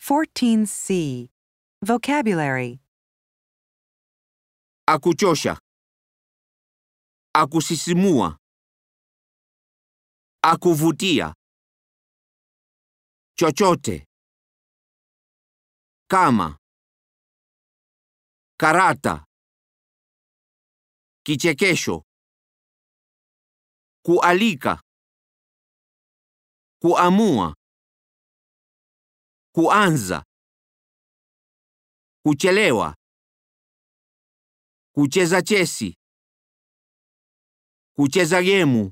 14C. Vocabulary akuchosha, akusisimua, akuvutia, chochote, kama, karata, kichekesho, kualika, kuamua, kuanza, kuchelewa kucheza chesi, kucheza gemu,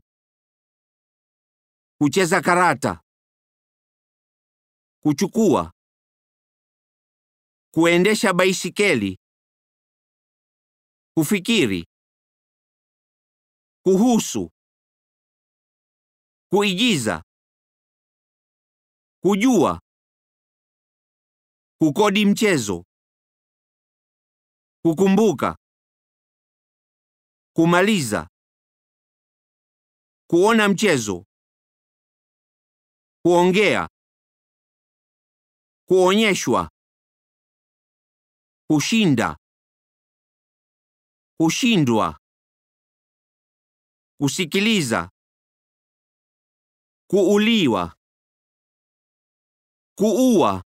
kucheza karata, kuchukua, kuendesha baisikeli, kufikiri, kuhusu, kuigiza, kujua, kukodi mchezo, kukumbuka kumaliza, kuona mchezo, kuongea, kuonyeshwa, kushinda, kushindwa, kusikiliza, kuuliwa, kuua,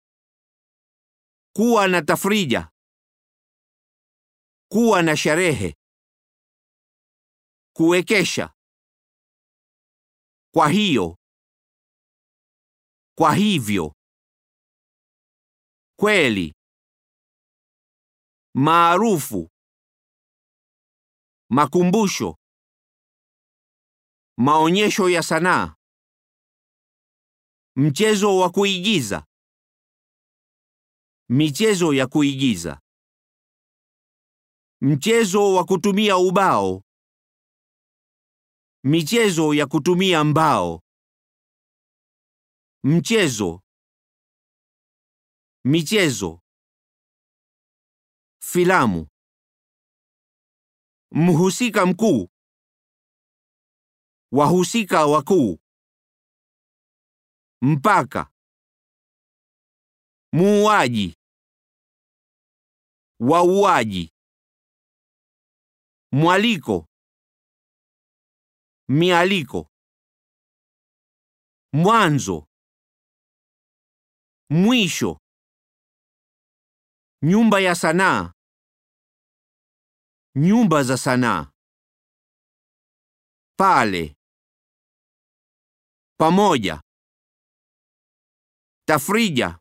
kuwa na tafrija, kuwa na sherehe kuwekesha. Kwa hiyo, kwa hivyo, kweli, maarufu, makumbusho, maonyesho ya sanaa, mchezo wa kuigiza, michezo ya kuigiza, mchezo wa kutumia ubao michezo ya kutumia mbao, mchezo, michezo, filamu, mhusika mkuu, wahusika wakuu, mpaka, muuaji, wauaji, mwaliko mialiko, mwanzo, mwisho, nyumba ya sanaa, nyumba za sanaa, pale, pamoja, tafrija,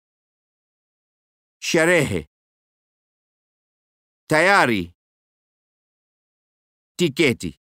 sherehe, tayari, tiketi.